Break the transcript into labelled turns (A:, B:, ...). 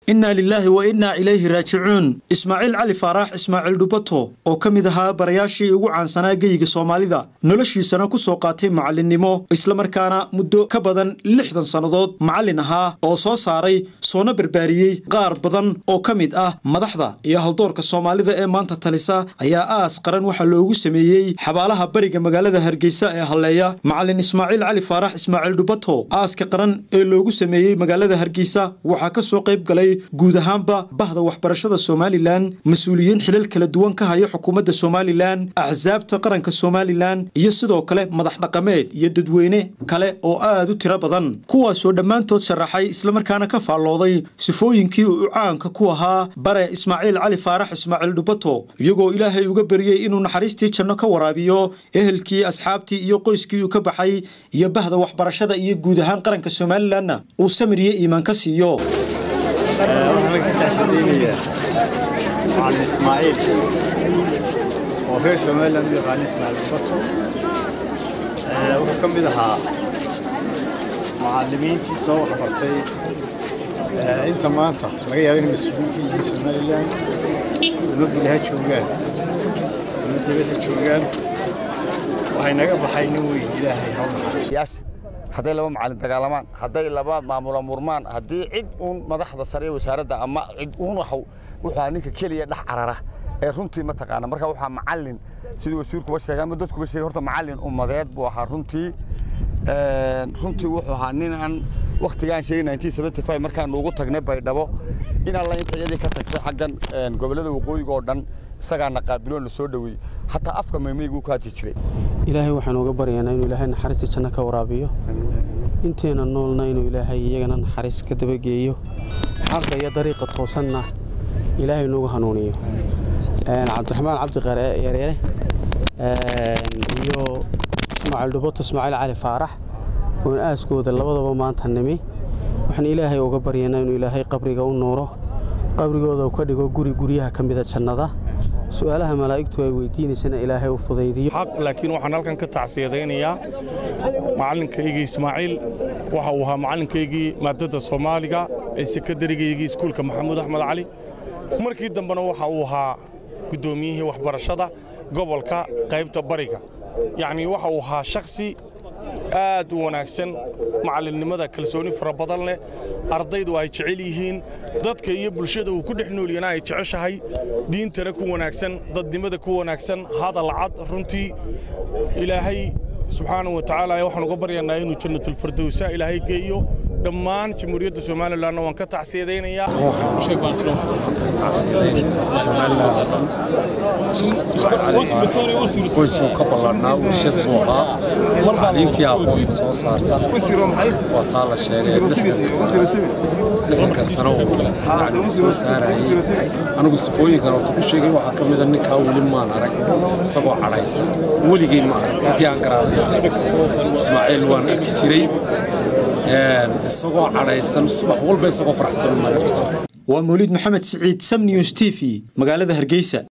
A: innaa lilaahi wa innaa ilayhi raajicuun ismaaciil cali faaraax ismaaciil dhubato oo ka mid ahaa barayaashii ugu caansanaa geyiga soomaalida noloshiisana ku soo qaatay macallinnimo islamarkaana muddo ka badan lixdan sannadood macallin ahaa oo soo saaray soona barbaariyey qaar badan oo ka mid ah madaxda iyo haldoorka soomaalida ee maanta talisa ayaa aas qaran waxaa loogu sameeyey xabaalaha bariga magaalada hargeysa ee halleeya macallin ismaaciil cali faarax ismaaciil dhubato aaska qaran ee loogu sameeyey magaalada hargeysa waxaa ka soo qayb galay guud ahaanba bahda waxbarashada somalilan mas-uuliyiin xilal kala duwan ka haya xukuumadda somalilan axsaabta qaranka somalilan iyo sidoo kale madax dhaqameed iyo dadweyne kale oo aad u tiro badan kuwaasoo dhammaantood sharaxay islamarkaana ka faallooday sifooyinkii uu caanka ku ahaa bare ismaaciil cali faarax ismaaciil dhubato iyagoo ilaahay uga beriyey inuu naxariistii janno ka waraabiyo ehelkii asxaabtii iyo qoyskii uu ka baxay iyo bahda waxbarashada iyo guud ahaan qaranka somalilanna uu samir iyo iimaan ka siiyo
B: waxaan ka taashadaynayaa macallin ismaaciil oo reer somaliland u yaqaana ismaaciil bato wuxuu ka mid ahaa macallimiintii soo waxbartay inta maanta laga yaaba inay mas-uulka yihiin somaliland ama gudaha joogaan ama dibadda joogaan waxay naga baxay nin weyn ilaahay haw naxariiso
C: hadday laba macallin dagaalamaan hadday laba maamula murmaan haddii cid uun madaxda sare ee wasaaradda ama cid uun wuxuu ninka keliya dhex carara ee runtii mataqaana marka waxaa macallin sidii wasiirkuba sheegay ama dadkuba sheegay horta macallin ummadeed buu ahaa runtii runtii wuxuu ahaa nin aan wakhtigaan sheegay 1975 markaan ugu tagnay baydhabo in alla inta iyadii ka tagtay xaggan gobollada waqooyiga oo dhan isagaana qaabiloo na soo dhoweeyey xataa afka maymaygu ku hadli jiray
D: ilaahay waxaan uga baryaynaa inuu ilaahay naxariista janno ka waraabiyo inteena noolna inuu ilaahay iyagana naxariis ka dabageeyo xaqa iyo dariiqa toosanna ilaahay noogu hanuuniyo cabdiraxmaan cabdiqaare yareere iyo ismaaciil dhubato ismaaciil cali faarax oon aaskooda labadaba maanta nimi waxaan ilaahay uga baryaynaa inuu ilaahay qabriga u nuuro qabrigooda uu ka dhigo guri guryaha ka mida jannada su'aalaha malaa'igtu ay weydiinaysana ilaahay u fudaydiyo
E: xaq laakiin waxaan halkan ka tacsiyadaynayaa macallinkaygii ismaaciil waxa uu ahaa macallinkaygii maadadda soomaaliga ee sekadarigaygii iskuulka maxamuud axmed cali markii dambena waxa uu ahaa guddoomiyihii waxbarashada gobolka qaybta bariga yacnii waxa uu ahaa shakhsi aad u wanaagsan macallinnimada kalsooni fara badan leh ardaydu ay jecel yihiin dadka iyo bulshada uu ku dhex noolyana ay jeceshahay diintana ku wanaagsan dadnimada ku wanaagsan hadal cad runtii ilaahay subxaana wa tacaala waxaan uga baryanaa inuu jannatulfirdowsa ilaahay geeyo dhammaan jamhuuriyadda somalilanna waan ka tacsiyadaynayaa
F: qoysuu ka ballanaa warshad buu ahaa tacliintii aqoonta soo saarta waa taa la sheegay lixdanka sano uu yani soo saarayay anigu sifooyinkan horta ku sheegay waxaa ka mida ninkaa weli maan arag isagoo cadhaysan weligay ma arag intii aan garaadaystay ismaaciil waan arki jiray isagoo cadhaysan subax walba isagoo faraxsan maan arki jiray
A: waa mawliid maxamed siciid sam news t v magaalada hargeysa